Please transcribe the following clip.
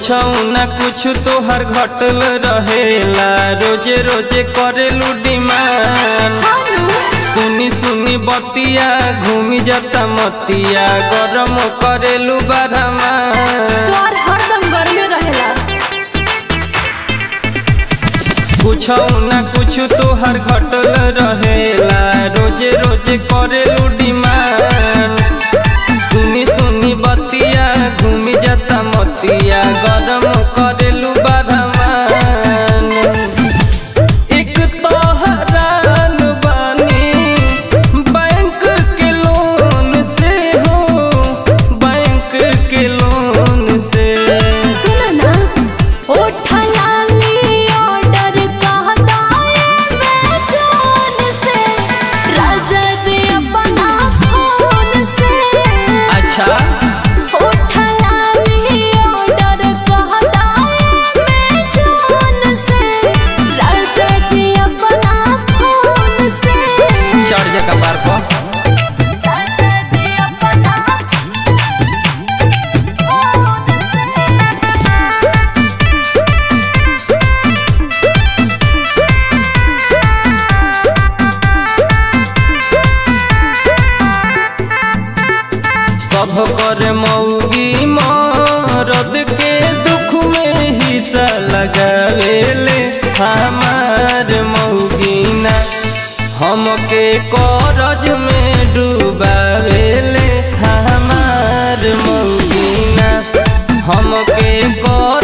कुछ ना कुछ तोहर घटल रहेला रोजे रोजे करेलू डिमांड सुनी सुनी बतिया घूमी जाता मतिया गरम करेलू बारहमा तोर हरदम गर्मे रहेला कुछ ना कुछ तोहर घटल रहेला रोजे रोजे करेलू डिमांड सुनी सुनी बतिया घूमी जाता मतिया गरम करेलू बारहमान एक तो हरान बानी बैंक के लोन से हो बैंक के लोन से सुन ना उठा लाली ऑर्डर कहता है मैं जोन से राजा जी अपना फोन से अच्छा उठा लाली ऑर्डर कहता है मैं जोन से राजा जी अपना फोन से चढ़ जा कपार पर राजा जी अपना सब कर मौगी मरद के दुख में हिस्सा लगावेले हमार मौगीना हमके करज में डूबावेले हमार मौगीना हमके कर